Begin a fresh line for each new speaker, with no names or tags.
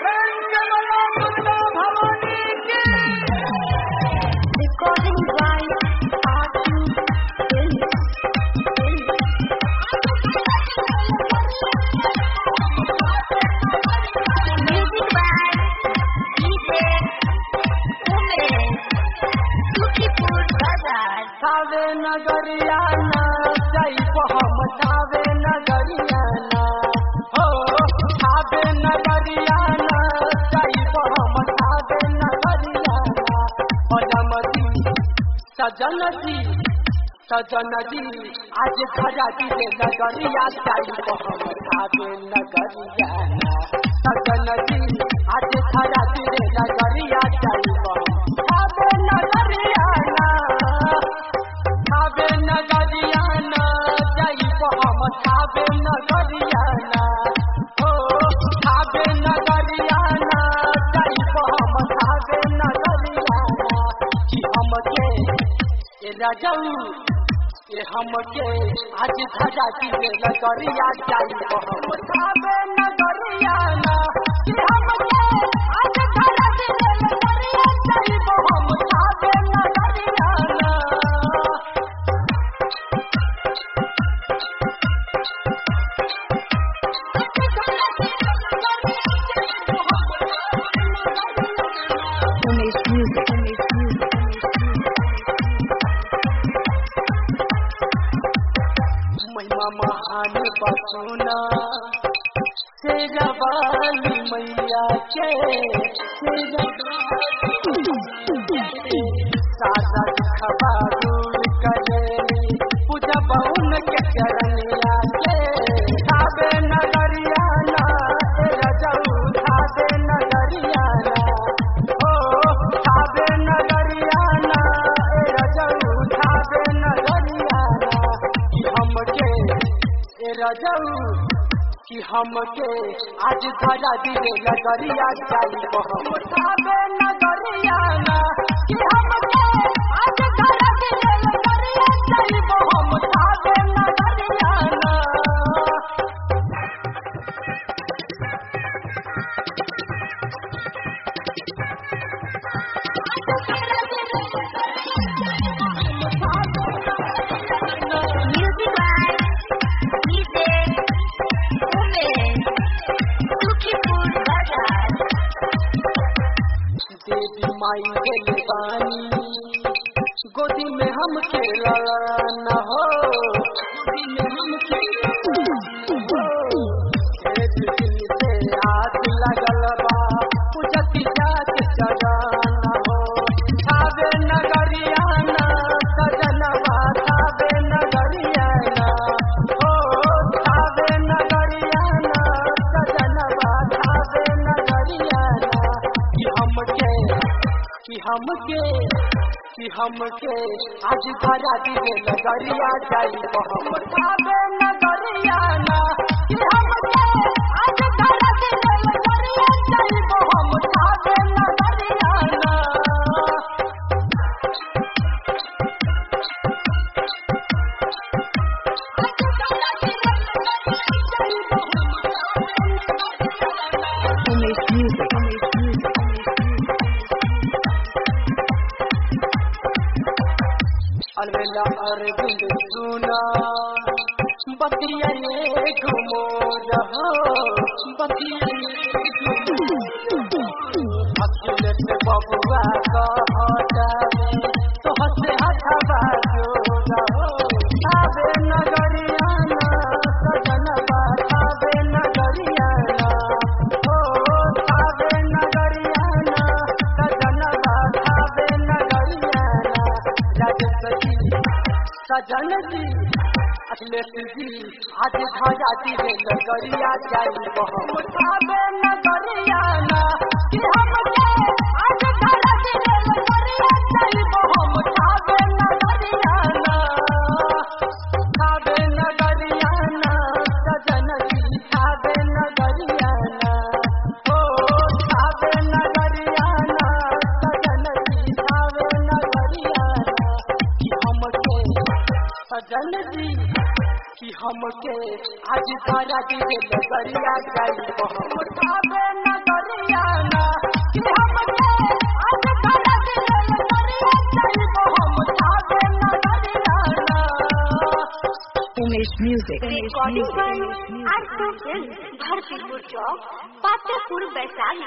Recording by Artu Films. Music by DJ Umesh. Sukipur Bazar.
सावे नगरिया ना जाइब हम सावे नगरिया ना हो सावे नगरिया ना जाइब हम सावे नगरिया ना पदम जी सजन जी सजन जी आज खजा जी से नगरिया जाइब हम सावे नगरिया ना सजन जी आज खजा जी से नगरिया जाइब हम सावे नगरिया ना खाबे नगरियाना जाइब हम खाबे नगरियाना हो खाबे नगरियाना जाइब हम खाबे नगरियाना कि हमके ए राजऊ ए हमके आज धजा की नगरिया जाइब हम खाबे नगरियाना कि हमके आज धजा की नगरिया जाइब हम खाबे नगरियाना
Umesh Music. Umesh Music.
महिमा महान बसुना शेरवाली मैया के सादा दुखबा दूर करेली पूजा बहुन के चरनिया के खाबे नगरिया ना ए रजऊ खाबे नगरिया ना ओ खाबे नगरिया ना ए रजऊ खाबे नगरिया ना कि हमके ए रजऊ कि हमके आज धरा दिले नगरिया जाई हम खाबे नगरिया ना कि हमके आज धरा दिले नगरिया जाई हम खाबे नगरिया ना
Music by DJ Umesh. Sukipur Bazar.
देवी माई के पानी गोदी में हम खेला न हो गोदी में हम खेला एक दिन से आग लगल बा पूजती जात जगाना हो खावे नगरिया ना सजनवा खावे नगरिया ना हो खावे नगरिया ना सजनवा खावे नगरिया ना कि हमके कि हमके कि हमके आज धरा दिले नगरिया जाई हम खावे नगरिया ना कि हमके आज धरा दिले नगरिया जाई हम खावे नगरिया ना
Umesh Music. Umesh Music.
अलवेला Arvind सुना बतिया ये घुमो रहो बतिया ये अकेले से बबुआ कहतावे तो हसे हथवा जो रहो आवे नगरिया ना सजनवा आवे नगरिया ना ओ आवे नगरिया ना सजनवा आवे नगरिया ना राजसजी सजन जी अखिलेश जी आज धाजा जी रे नगरिया जाई हम आवे नगरिया ना कि हमके आज धाजा जी रे नगरिया जाई हम आवे नगरिया ना खावे नगरिया ना सजन जी खावे नगरिया ना ओ खावे नगरिया ना सजन जी खावे नगरिया ना कि हमके सजन जी कि हमके आज तारा दिले नगरिया जाई हम खावे नगरिया
Music.
Recording by Arto Films, Bhartipur Chowk, Patapur, Vaishali.